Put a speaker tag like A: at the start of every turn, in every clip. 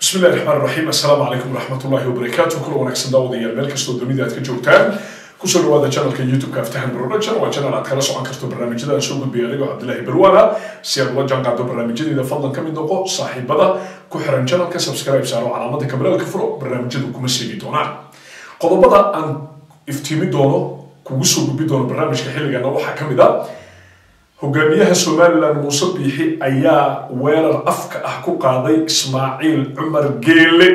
A: bismi illahi raxmaan raxiim assalaamu calaykum waraxmat ullahi wabarakaatu kula wanaagsan daawadayaal meel kastoo dunida aad ka joogtaan kusoo dhawaada channelka youtube-ka aftahan production waa channel aad kala socon karto barnaamijyada aan soo gudbiya anigoo cabdilaahi balwaana si aad ula jaanqaado barnaamijyadeeda fadlan ka mid noqo saaxiibada ku xiran channelka subscribe saaro calaamada kabalaalka furo barnaamijyadu kuma seegi doonaan qodobada aan iftiimi doono kugu soo gudbi doono barnaamijka xilligana waxaa ka mid a hogaamiyaha somalilan muuse biixi ayaa weerar afka ah ku qaaday ismaaciil cumar geele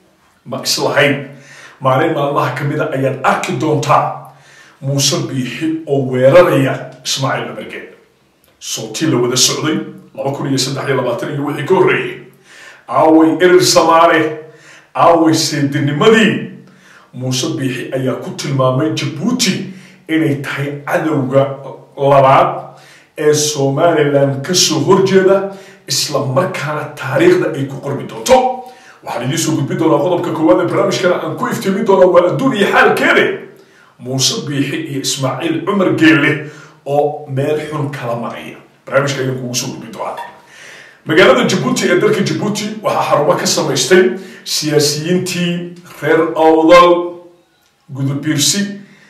A: ma islahayn maalin maalmaha ka mida ayaad arki doontaa muuse biixi oo weeraraya ismaaciil cumar geele sootii la wada socday laba kun iyo saddex iyo labaatan iyo wixii ka horreeyey aaway erir samaare aaway seedinimadii muuse biixi ayaa ku tilmaamay jabuuti inay tahay cadowga labaad ee somalilan kasoo horjeeda isla markaana taariikhda ay ku qormi doonto waxaan idiin soo gudbin doonaa qodobka koowaad ee barnaamijkana aan ku iftiimin doonaa waa adduun iyo xaalkeede muuse biixi iyo ismaaciil cumar geelle oo meel xun kala maraya barnaamijka ayaan kugu soo gudbin doonaa magaalada jabuuti ee dalka jabuuti waxaa xarumo ka samaystay siyaasiyiintii reer awdal gudubiirsi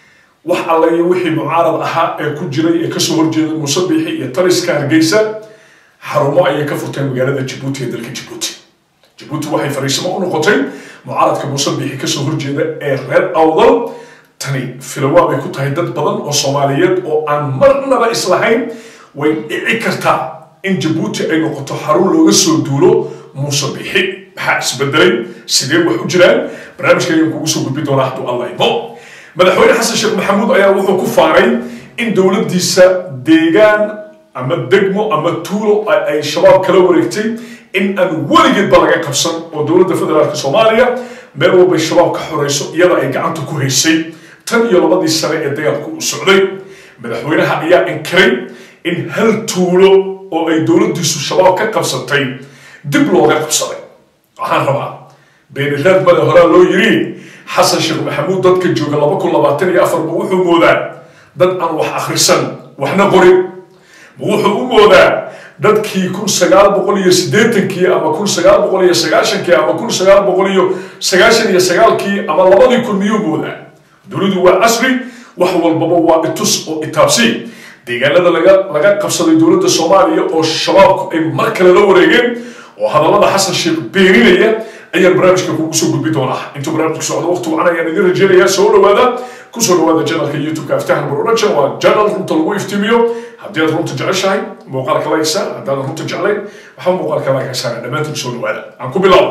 A: wax alla iyo wixii mucaarad ahaa ee ku jiray ee kasoo horjeeda muuse biixi iyo taliska hargeysa xarumo ayay ka furteen magaalada jabuuti ee dalka jabuuti jabuuti waxay fariisimo u noqotay mucaaradka muuse biixi kasoo horjeeda ee reer awdal tani filawa bay ku tahay dad badan oo soomaaliyeed oo aan marnaba islahayn way dhici kartaa in jabuuti ay noqoto xarun looga soo duulo muuse biixi maxaa isbedelay sidee wax u jiraan barnaamijka ayaan kugu soo gudbi doonaa hadduu alla idmo madaxweyne xasan sheekh maxamuud ayaa wuxuu ku faaray in dowladdiisa deegaan ama degmo ama tuulo ay shabaab kala wareegtay in aan weligeedba laga qabsan oo dowladda federaalk soomaaliya meel walbay shabaab ka xoreyso iyada ay gacanta ku haysay tan iyo labadii sane ee dagaalku uu socday madaxweynaha ayaa inkiray in hal tuulo oo ay dowladdiisu shabaab ka qabsatay dib looga qabsaday waxaan rabaa beeniraad male horaa loo yiri xasan sheekh maxamuud dadka jooga laba kun labaatan iyo afarba wuxuu moodaa dad aan wax akhrisan waxna qorin ma wuxuu u moodaa dadkii kun sagaal boqol iyo siddeetankii ama kun sagaal boqol iyo sagaashankii ama kun sagaal boqol iyo sagaashan iyo sagaalkii ama labadii kun miyuu moodaa dowladu waa casri wax walbaba waa itus oo itaabsi deegaanada laga laga qabsaday dowladda soomaaliya oo shabaabku ay mar kale la wareegeen oo hadallada xasan sheekh beeninaya ayaan barnaamijka kugu soo gudbi doonaa intuu barnaamijku socdo waqti wacan ayaan idin rajeynayaa soo dhawaada kusoo dhawaada janalka youtube-ka aftahan production waa janal runta lagu iftiimiyo haddii aad runta jeceshahay muuqaalka laygsa haddaadan runta jeclayn waxaa muuqaalka laygsaana dhammaantiin soo dhawaada aan ku bilaabo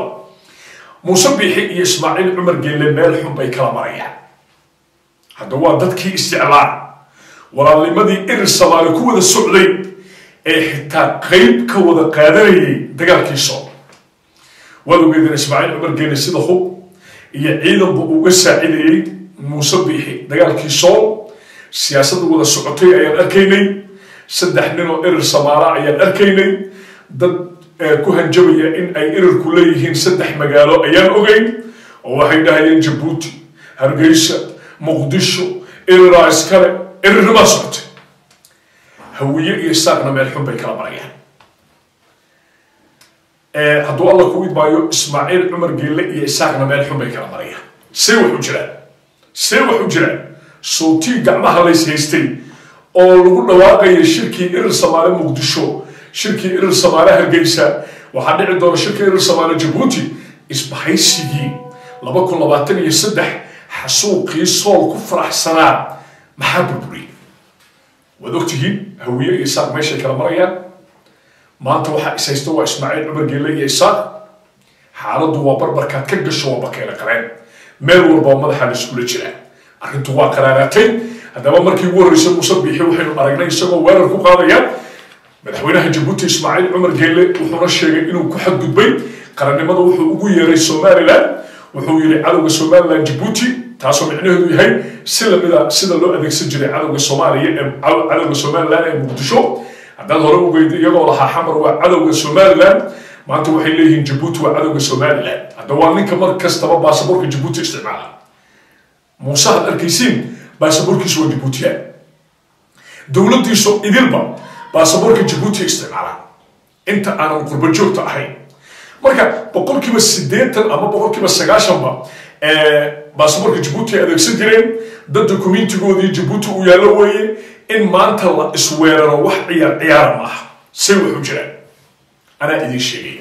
A: muuse biixi iyo ismaaciil cumar geelle meel xun bay kala marayaan hadda waa dadkii isjeclaa walaalnimadii irir samaali ku wada socday ee xitaa qeyb ka wada qaadanayay dagaalkii soo waad ogeedeen ismaaciil cumar geele sida hub iyo ciidanba uga saacidayey muuse biixi dagaalkii sool siyaasadda wada socotay ayaan arkaynay saddex nin oo erir samaala ayaan arkaynay dad ku hanjabaya in ay erirku leeyihiin saddex magaalo ayaan ogeyn oo waxay dhahayeen jabuuti hargeysa muqdisho eriraa iskale erirnimaa socotay hawiye iyo saaqna meel xun bay kala marayaan hadduu alla ku idmaayo ismaaciil cumar geelle iyo isaaqna meel xun bay kala marayaan see wax u jiraan see wax u jiraan sootii gacmaha lays haystay oo lagu dhawaaqaya shirkii irir samaale muqdisho shirkii irir samaale hargeysa waxaa dhici doona shirkii irir samaale jabuuti isbahaysigii laba kun labaatan iyo saddex xasuuqii sool ku faraxsanaa maxaa burburiyey waad ogtihiin hawiye iyo isaaq meeshay kala marayaan maanta waxaa is haysta waa ismaaciil cumar geelle iyo isaaq xaaladdu waa barbarkaad ka gasho waa bakeela qareen meel walba madaxa la iskula jiraa arrintu waa qaraaraatay haddaba markii ugu horreysay muuse biixi waxaynu aragnay isagoo weerar ku qaadaya madaxweynaha jabuuti ismaaciil cumar geelle wuxuuna sheegay inuu ku xadgudbay qarannimada wuxuu ugu yeeray somalilan wuxuu yidhi cadowga somalilan jabuuti taasoo micnaheedu yahay si lamida sida loo adeegsan jiray cadowga soomaaliya ee cadowga somalilan ee muqdisho haddaad hore ogeyda iyagoo lahaa xamar waa cadowga somalilan maanta waxay leeyihiin jabuuti waa cadowga somalilan hadda waa ninka mar kastaba baasaboorka jabuuti isticmaala muuse had arkaysiin baasaboorkiisu waa jabuutiyaan dowladdiisu idilba baasaboorka jabuuti isticmaala inta aanan qurba joogta ahayn marka boqolkiiba siddeetan ama boqolkiiba sagaashanba baasaboorka jabuuti ay adeegsan jireen dad dokumentigoodii jabuuti uu yaallo weeye in maanta la isweeraro wax ciyaar ciyaara ma aha say wuxuu jiraan anaa idiin sheegaya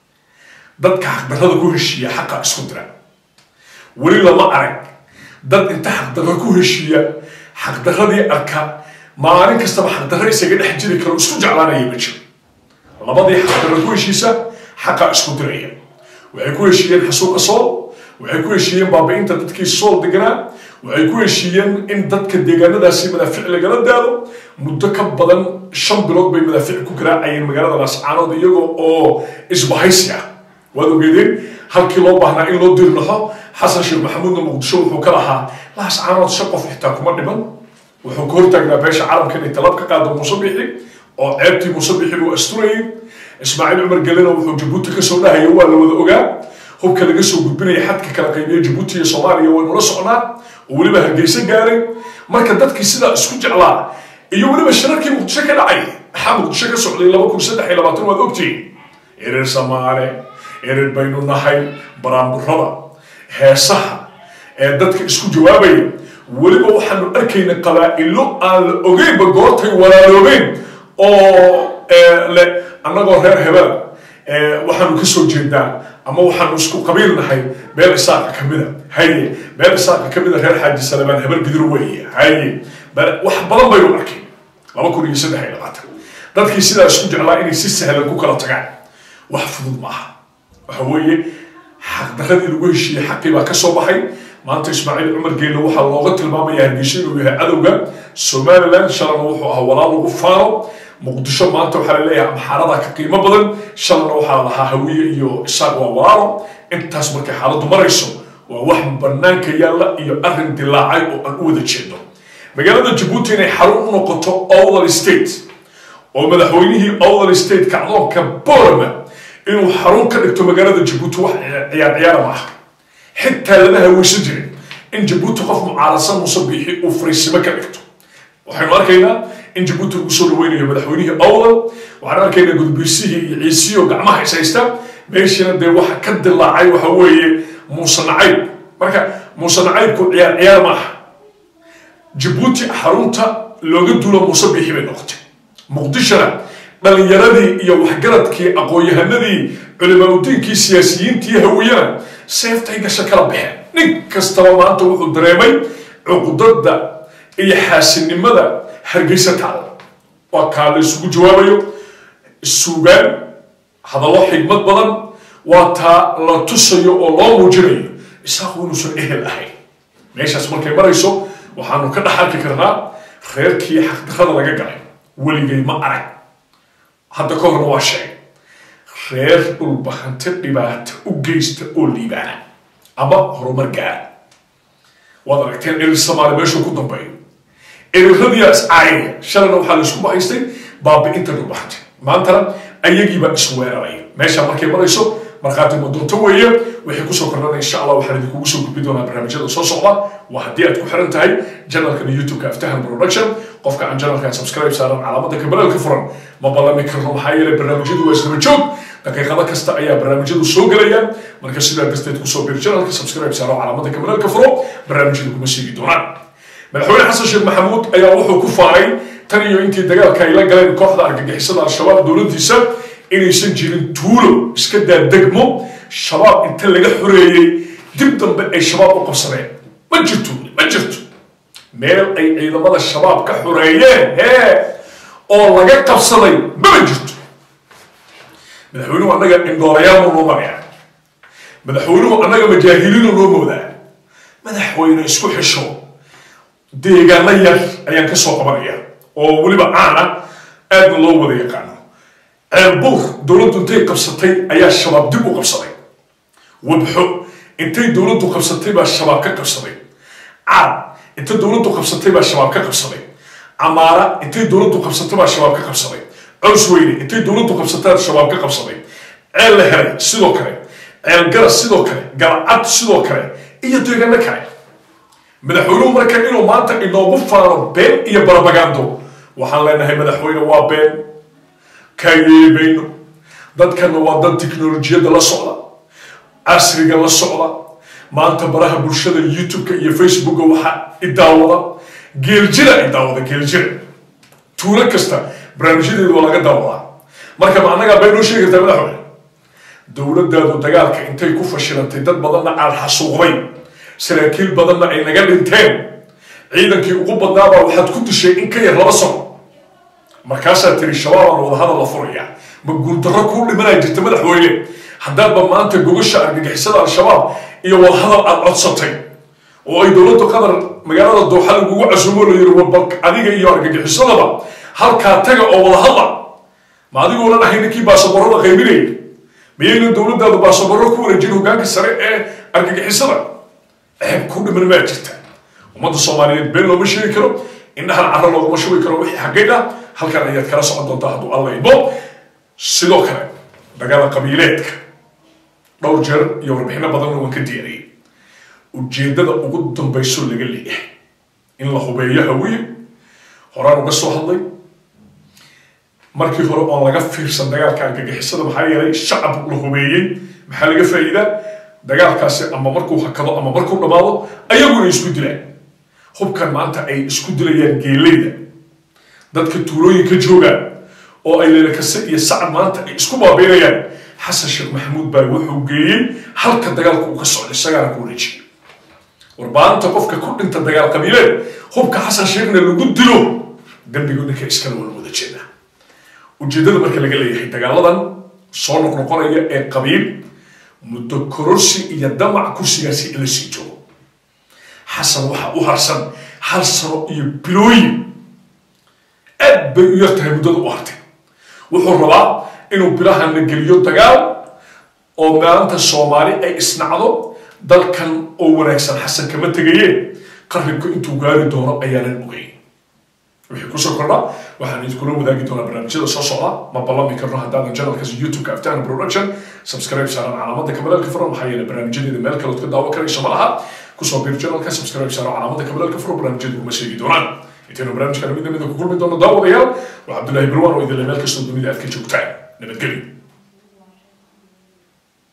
A: dadka xaqdarrada ku heshiiya xaqa isku dira weli lama arag dad inta xaqdarro ku heshiiya xaqdarradii arka maalin kastaba xaqdarro isaga dhex jiri karo isku jeclaanaya ma jiro labadii xaqdarro ku heshiisa xaqa isku diraya waxay ku heshiiyeen xasuuqa sool waxay ku heshiiyeen baabi'inta dadkii sool deganaa waxay ku heshiiyeen in dadka deegaanadaasi madaafic lagala daado muddo ka badan shan bilood bay madaafic ku garaacayeen magaalada laascaanood iyagoo oo isbahaysi ah waad ogeedeen halkii loo baahnaa in loo dirnaxo xasan sheekh maxamuudna muqdisho wuxuu ka lahaa laascaanood shan qof xitaa kuma dhiman wuxuu ka hortaagnaa beesha caalamka inay talab ka qaado muuse bixi oo ceebtii muuse bixi buu asturayay ismaaciil cumar gelena wuxuu jabuuti kasoo dhahaya waa la wada ogaa hubka laga soo gudbinaya xadka kala qaybiya jabuuti iyo soomaaliya waynula socnaa oo weliba hargeysa gaaray marka dadkii sidaa isku jeclaa iyo weliba shirarkii muqdisho ka dhacay maxaa muqdisho ka socday laba kun saddex iyo labaatan waad ogtihiin ereer samaale ereer baynu nahay baraamburada heesaha ee dadka isku jawaabaya weliba waxaanu arkayna qabaa'ilo aan la ogeynba goortay walaaloobeen oo le annagoo reer hebel waxaanu ka soo jeednaa ama waxaanu isku qabiil nahay meel isaaqa ka mida haye meel isaaqa ka mida reer xaaji salebaan hebel gidir weeye haye wax badan baynu arkay laba kun iyo saddex iyo labaatan dadkii sidaa isku jeclaa inay si sahlan ku kala tagaan wax fudud maaha waxa weeye xaqdarradii lagu heshiiyey xaqii baa ka soo baxay maanta ismaaciil cumar geelle waxaa looga tilmaamaya hargeysa inuu yahay cadowga somaliland shalana wuxuu ahaa walaal lagu faano muqdisho maanta waxaa laleeyahay amxaarada ka qiimo badan shalana waxaa lahaa hawiye iyo isaaq waa walaalo intaas markay xaaladdu marayso waa wax banaanka yaalla iyo arrin dilaacay oo aan u wada jeedno magaalada jabuuti inay xarun u noqoto owdal state oo madaxweynihii owdal state kacdoonka borama inuu xarun ka dhigto magaalada jabuuti wax ciyaar ciyaara ma aha xitaa lama haweysan jirin in jabuuti qof mucaarasan muuse biixi uu fariisimo ka dhigto waxaynu arkaynaa in jabuuti lagu soo dhaweynayo madaxweynihii owdal waxaan arkaynaa gudbiisihii iyo ciisiyo gacmaha is haysta meeshiina dee waxa ka dilaacay waxa weeye muuse nacayb marka muuse nacaybku ciyaar ciyaar ma aha jabuuti xarunta looga duulo muuse biixi bay noqotay muqdishona dhalinyaradii iyo waxgaradkii aqoon-yahanadii culimaadudiinkii siyaasiyiintii hawiyana seeftay gasha kala baxeen nin kastaba maanta wuxuu dareemay cuqdada iyo xaasinimada hargeysa taala waa kaa la isugu jawaabayo suugaan hadallo xigmad badan waa taa la tusayo oo loo muujinayo isaaqu inuusan ehel ahayn meeshaas markay marayso waxaanu ka dhex arki karnaa reerkii xaqdarrada laga galay weligay ma arag hadda ka horna waa sheegay reer dhulbahante dhibaato u geysta oo liibaana ama horumar gaara waad aragteen erir soomaali meeshuu ku dambeeyo eriradiyaa iscaayaya shalana waxaa laisku bahaystay baabi'inta dhulbahante maantana ayagiibaa isweeraraya meesha markay marayso markhaati madoonto weeye wixii kusoo kordhana insha allah waxaan idinkugu soo gudbi doonaa barnaamijyada soo socda waa haddii aad ku xiran tahay janalkan youtube-ka aftahan production qofka aan janalkan subscribe saaran calaamada kabalaalka furan ma ballami karno maxaa yeelay barnaamijyadu waa isdaba joog daqiiqado kasta ayaa barnaamijyadu soo gelayaan marka sidaa darteed kusoo bir janalka subscribe saaro calaamada kabalaalka furo barnaamijyadu kuma siigi doonaan madaxweyne xasan sheekh maxamuud ayaa wuxuu ku faaray tan iyo intii dagaalka ay la galeen kooxda argagixisada al-shabaab dowladdiisa inaysan jirin tuulo iska daa degmo shabaab inta laga xoreeyey dib dambe ay shabaab u qabsadeen ma jirto ma jirto meel ay ciidamada shabaab ka xoreeyeen hee oo laga qabsaday mama jirto madaxweynuhu annaga indhoolayaal noo maraya madaxweynuhu annaga majaahiliinu noo moodaa madaxweyne isku xisho deegaano yar ayaan ka soo qabanaya oo weliba caana aadna loo wada yaqaano ceelbuur dowladdu intay qabsatay ayaa shabaab dib u qabsaday wabxo intay dowladdu qabsatay baa shabaab ka qabsaday caad inta dowladdu qabsatay baa shabaab ka qabsaday camaara intay dowladdu qabsatay baa shabaab ka qabsaday cows weyne intay dowladdu qabsatay shabaab ka qabsaday ceel la helay sidoo kale ceel garas sidoo kale galcad sidoo kale iyo deegaano kale madaxweynuhu marka inuu maanta inoogu faano been iyo barabagando waxaan leenahay madaxweyne waa been kaa yeeli mayno dadkanna waa dad tiknolojiyadda la socda casriga la socda maanta baraha bulshada youtube-ka iyo facebooka waxaa idaawada geeljira idaawada geeljira tuulo kasta barnaamijyadeedu waa laga daawadaa marka ma annagaa bay noo sheegi kartaa madaxweyne dowladdaadu dagaalka intay ku fashilantay dad badanna aan xasuuqday saraakiil badanna ay naga dhinteen ciidankii ugu badnaabaa waxaad ku dishay in ka yar laba sano markaasaa tiri shabaabaan wadahadal la furaya ma guuldarro kuu dhimanaya jirta madaxweyne haddaadba maanta gogasha argagixisada al-shabaab iyo wadahadal aad codsatay oo ay dowladda qatar magaalada dooxa lagugu casuumo la yiri wabal adiga iyo argagixisadaba halkaa taga oo wadahadla ma adigoonan ahay ninkii baasaborada qaybinayay miyayna dowladdaadu baasaborro ku wareejin hogaanka sare ee argagixisada ceeb ku dhiman maa jirta ummadda soomaaliyeed been looma sheegi karo indhahan carro looguma shubi karo wixii xaggaydha halkan ayaad kala socon doontaa hadduu alla idmo sidoo kale dagaala qabiileedka dhowr jeer iyo warbixino badanna waan ka diyaariyey ujeeddada ugu dambayso laga leeyahay in la hubeeyo hawiye horaan uga soo hadlay markii hore oon laga fiirsan dagaalka argagixisada maxaa yeelay shacab la hubeeyey maxaa laga faa'iidaa dagaalkaasi ama markuu hakado ama markuu dhammaado ayaguna isku dilaan hubkan maanta ay isku dilayaan geeleyda dadka tuulooyinka joogaan oo ay leelakase iyo sacad maanta ay isku baabeynayaan xasan sheekh maxamuud baa wuxuu geeyey halka dagaalka uu ka socdo isagaana ku wareejiyey warbaanta qofka ku dhinta dagaal qabiileed hubka xasan sheekhna lagu dilo dembiga ninka iskala wala wada jeedaa ujeeddada marka laga leeyahay dagaaladan soo noqnoqonaya ee qabiil muddo kororsi iyo damac kursigaasi in la sii joogo xasan waxaa u harsan hal sano iyo bilooyin aad bay u yartahay muddada u hartay wuxuu rabaa inuu bilahana geliyo dagaal oo maanta soomaali ay isnacdo dalkan oo wanaagsan xasan kama tegayeen qarribka intuu gaari doono ayaanan ogeyn wixii kusoo kordha waxaan idinkula wadaagi doonaa barnaamijyada soo socda ma ballami karno haddaadan janalkaas youtube-ka aftahan production subscribe saaran calaamada kamalaalka furan maxaa yeelay barnaamijyadeeda meel kalood ka daawo karayso ma laha kusoo biir janalka subscribe saaro calaamada kamalaalka furan barnaamijyadu kuma sheegi doonaan intaynu barnaamijkan mid namida ku kulmi doono daawadayaal waa cabdullaahi barwaan oo idinle meel kastoo dunida aad ka joogtaan nabadgelyo